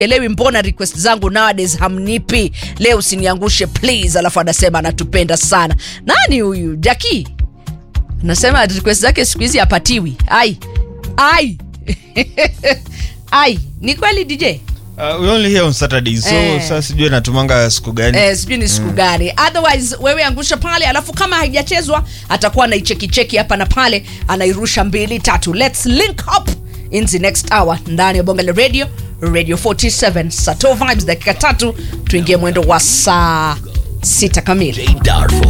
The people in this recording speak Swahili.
elewi mbona request zangu nowadays hamnipi leo usiniangushe please alafu anasema anatupenda sana nani huyu jaki nasema request zake siku hizi hapatiwi ai ai ai ni kweli dj Uh, we only here on Saturdays, so Eh. sasa sijui natumanga siku gani. eh, sijui ni siku gani otherwise wewe angusha pale alafu kama haijachezwa atakuwa anaichekicheki hapa na pale anairusha mbili tatu let's link up in the next hour ndani ya bonga la radio radio 47 sato vibes dakika tatu tuingie mwendo wa saa sita kamili Darfo